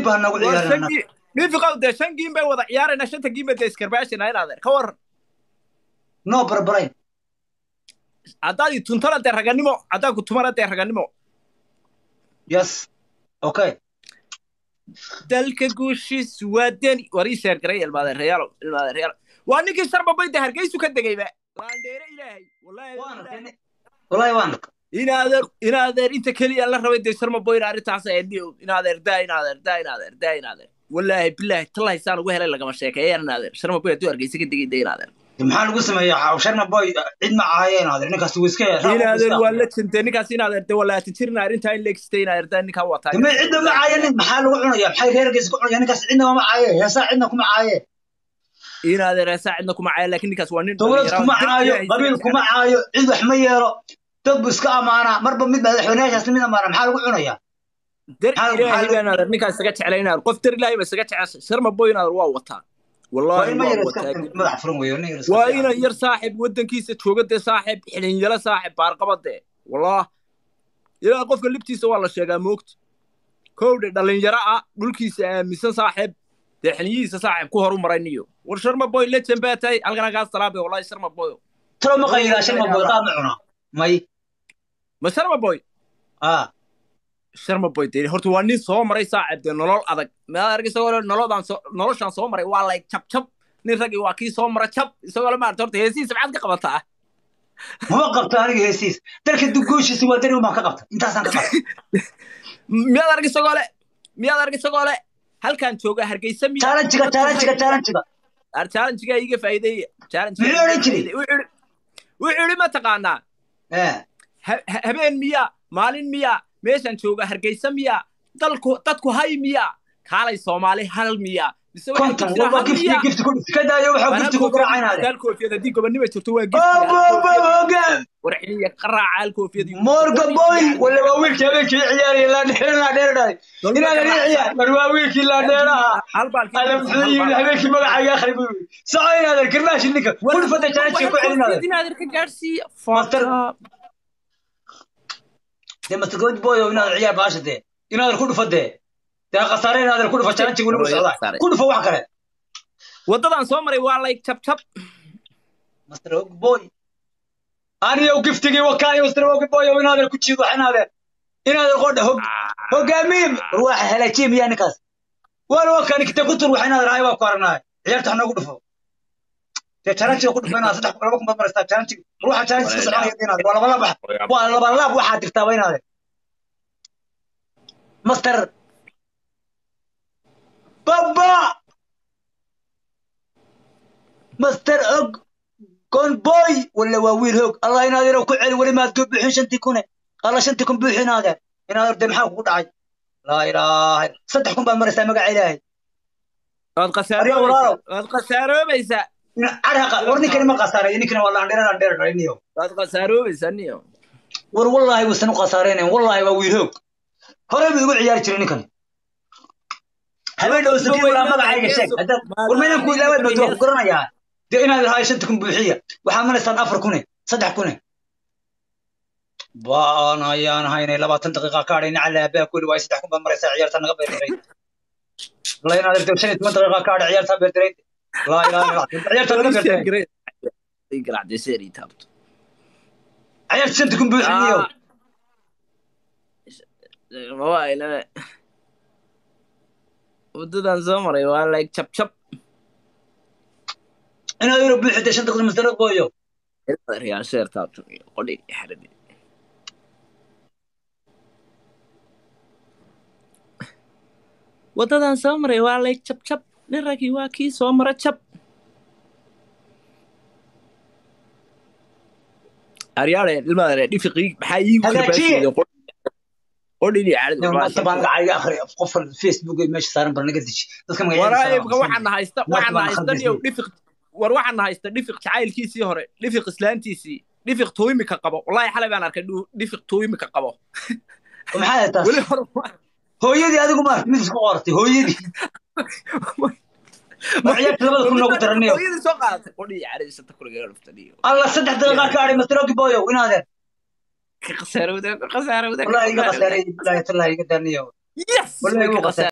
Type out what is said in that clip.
dib ha nagu ciyaarana dhifiqow dee shan giin bay wada ciyaarayna shanta giin bay dee iskarbaashina in adeer ka waran noo barbarayn haddaad i tuntana dee raganimo haddaad ku tumana dee raganimo yes okay dalka guushiis waa deni war ii sheer garay ilmaadeerayaalo ilmaadeerayaalo waa ninkii sharbabay dee hargeysu ka degayba laandheere ilaahay wallaahi wallahi waan arka inaadeer inaadeer inta keliya la rabay dee sharmaboyn arrintaas eedhiyo inaadeer daa inaadeer daa inaadeer daa inaadeer wallaahi bilaahi tallahi saan ugu helay lagama sheekeeyaan inaadeer sharmaboy hadduu hargeysa ka degay dee inaadeer maxaa lagu sameeyaa sharma boy cid ma ahaayeen adeer ninkaas wuu iska inaadeer waa la jintay ninkaas inaadeer dee walaati jirna arrintaa in leegistay inaadeer daa ninkaa wataa ma cidna ma caayanin maxaa lagu cunaya maxay reerkiisa ku cunaya ninkaas cidna ma caaye heesaa cidna kuma caaye inaadeer heesaa cidna kuma caayo laakiin ninkaas waa nin dowlad kuma caayo qabiil kuma caayo cid wax ma yeelo dad bu iska amaanaa marba mid madaxweynayaashaas mid amaana maxaa lagu cunaya dar ilaahay baa inaadeer ninkaa isaga jeclay inaadeer qof dar ilaahay ba isaga jecel sharma boy inaadeer waa wataa والله waa ina yar saaxib waddankiisa jooga dee saaxib xilinyalo saaxib baarqabade wallah ilaa qofka libtiisa waa la sheegaa moogta kowdhe dhallinyaro ah dhulkiisa aaminsan saaxib dee xiliyihiisa saaxib ku horu maray niyo war sharma boy lejen baa tahay halkana kaa salaabe wallahi sharma boy talo ma qayiraa sharma boy qaad ma cuna may ma sharma boy ah sharma boy dee horta waa nin soo maray saaxib dee nolol adag maad arg isagoo nolodaan soo noloshaan soo maray waa lay jab jab nin raggii waa kii soo mara jab isagoo la maarta horta heesihiisa maxaad ka qabataa mama qabto aniga heesiis dalka dugooshiisa waa dari baan ka qabta intaasaan ka qabta miyaad arg isagoo le miyaad arg isagoo le halkaan jooga hargeysa miya chaalanjiga chaalanjiga chaalanjiga chaalanjiga iga faa'iideeya muxuu odhan jiray wuxuu yidhi ma taqaanaa habeen miya maalin miya meeshaan jooga hargeysa miya dalku dadku hay miya kaalay soomaali hal miya konton walba gifti gifti ku iska daayo waxa gifti ku garaacaynaade hal koofiyad haddii gobonnimo jirto waa warxiniya qaraaca hal koofiyad morga boy wala waa wiilkii habeenkii ciyaaraya laa dheer laa dheer dhahay inaad ii ciyaar war waa wiilkii laa dheeraha ala muxuu yimi habeenkii magacayga akhri buu yimi soco inaadan karmaashi ninka kul fada janajiga ku celinaadan inaadan ka gaadhsiiya dee master good boy oo inaadan ciyaar baasha dee inaadan ku dhufa dee dee khasaare inaadan ku dhufa janajiga weliba socdaa ku dhufa wax kale waddadan soo maray waa layg jab jab master og boy aniyow giftigii wakaani master og boy oo inaadan ku jiido wax inaadan inaadan qodha hog hogaamiye war waa halaajiye miyaa ninkaas waana wakaani kite ku tur wax inaadan rahay waa ku aragnaay ciyaarta wax noogu dhufo dee janajiga ku dhufa inaadan saddex laba kun baad maraysaa janajiga ruuxa janajiga soconaya inaadan waa laba laab waa laba laab waxaad dirtaaba inaadan master baba master og conboy wala waa wiil hoog allah inaad ku celi weli maad soo buuxin shantii kune alla shantii kun buuxin aadeen inaad orde maxaa kugu dhacay laa ilaaha saddex kun baad maraysaa magaca ilaahay waad khasaaroobeysaa waad khasaaroobeysaa caraqa war ninkani ma khasaareeyo ninkani waa laandheer laandheer dhaliniyo waad khasaaroobeysaa niyo war wallaahi wuusan u khasaareynayn wallaahi waa wiil hoog hore buu igu ciyaari jiray ninkani habeen dhow sakiin walaa magacayga sheeg war maynaan ku ilaawaad baad waa ku garanayaa dee inaad lahaay shanta kun buuxiya waxaa maraysaan afar kune saddex kune baan ayaan haynay labaatan daqiiqa ka hadhay nacala aabaa kuli waay saddex kun baad maraysaa ciyaarta naga beerdiray la inaad argto shan iyo toban daqiiqa ka hadhay ciyaartaa beerdiray laa ilaaha illa ciyaarta naga beerdiray ciyaarta shanta kun buuxiniyo waddadan soo maray waa like jab jab inaad yaro buuxida shan daqiiqa masdaro gooyo real sheer taabto qodhi xaradi waddadan soo maray waa like jab jab nin ragii waa kii soo mara jab aryaale ilmaadare dhifiqii maxaa iigu karbaasheeda qodhini tabaan lacag akhri qofka facebook meesha saaran bar naga deji dadka waraayibka waxaana haysta waxaana haysta niyow dhifiq war waxaana haysta dhifiq jacaylkiisii hore dhifiq islaantiisii dhifiq tuimika qabo wallahi xalay baan arkay dhifiq tuimika qabo maxaa taas hooyadii adigu ma mid isku qoratay hooyadii ciyaarta labada kun noogu daraniyo hooyadii soo qaadatay qodhii caradisata kuligaga dhuftaniyo alla saddex daqiiqa ka hadhay master ogi boyo inaadeen خسارة وده خسارة وده والله يقى خسارة والله يطلع يقدر نيو يس والله يقى خسارة